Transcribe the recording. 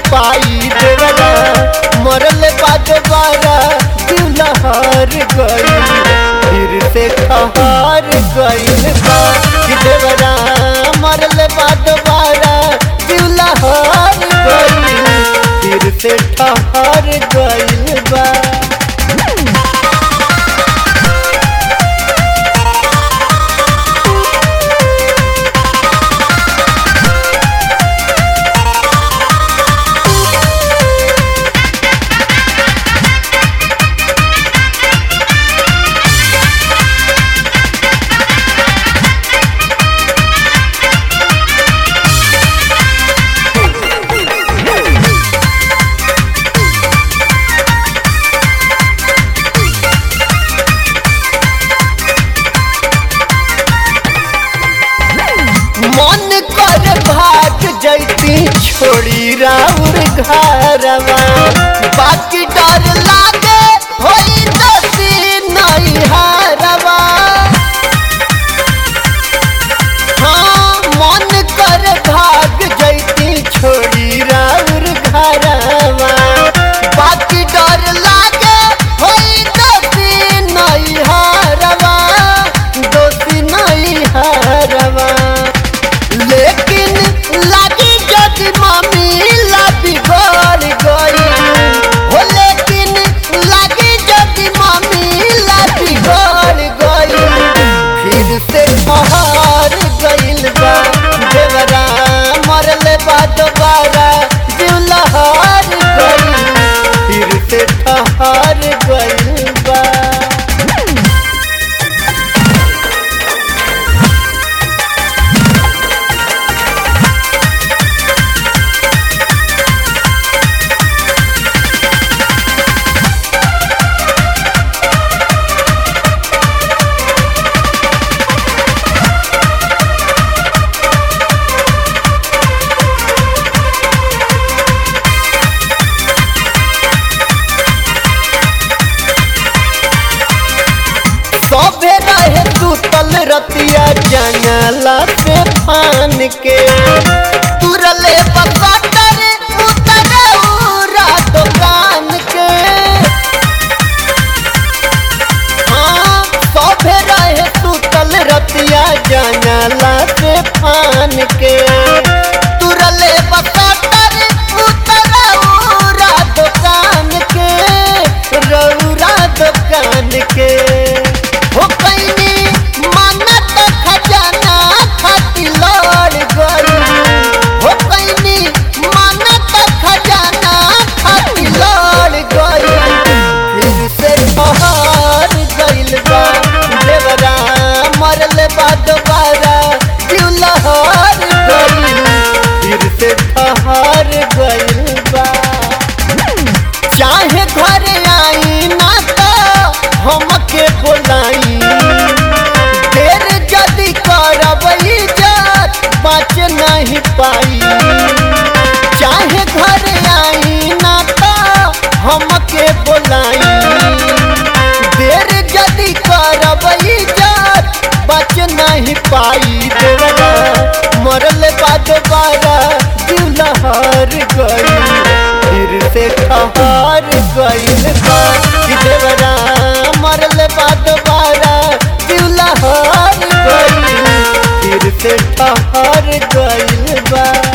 पाई देवरा मरल बाद बारा दिलहर गइल फिर से ठहर गइल बा कि देवरा मरल बाद बारा दिलहर गइल फिर से ठहर गइल बा मन कर भाग जैती छोड़ी राउर घरवा बाकी डर लागे होई दसी नहीं हारवा हाँ मन कर भाग जैती छोड़ी राउर घरवा बाकी डर लागे होई दसी नहीं हारवा दोषी नहीं हारवा लेकिन लगी जदि मामीला बिगड़ गई हो लेकिन लगी जदि मामीला बिगड़ गई फिर से ठहर गइल बा देवरा मरल बा दोबारा दिलहर गइल फिर से ठहर गइल बा सबे रहे सुतल रतिया जंगला से फान के तुरले बकटर उतरे उरा दुकान के हाँ सबे रहे सुतल रतिया जंगला से फान के तुरले बकटर उतरे उरा दुकान के रौरा दुकान के हो कैनी मानत खजाना खाती लड़ गई हो कैनी मानत खजाना खाती लड़ गई फिर से ठहर गइल बा देवरा मरल बा दोबारा दिलहर गइल फिर से ठहर गइल बा चाहे घर आई ना तो हमके बोलाई देर जदि करब इज्जत बच नहीं पाई चाहे घर आई ना तो हमके बोलाई देर जदि करब इज्जत बच नहीं पाई देवरा मरल बाद बारा दिलहर गई फिर से ठहर गइल बा कि देवरा मरल बाद बारा दिलहर गइल फिर से ठहर गइल बा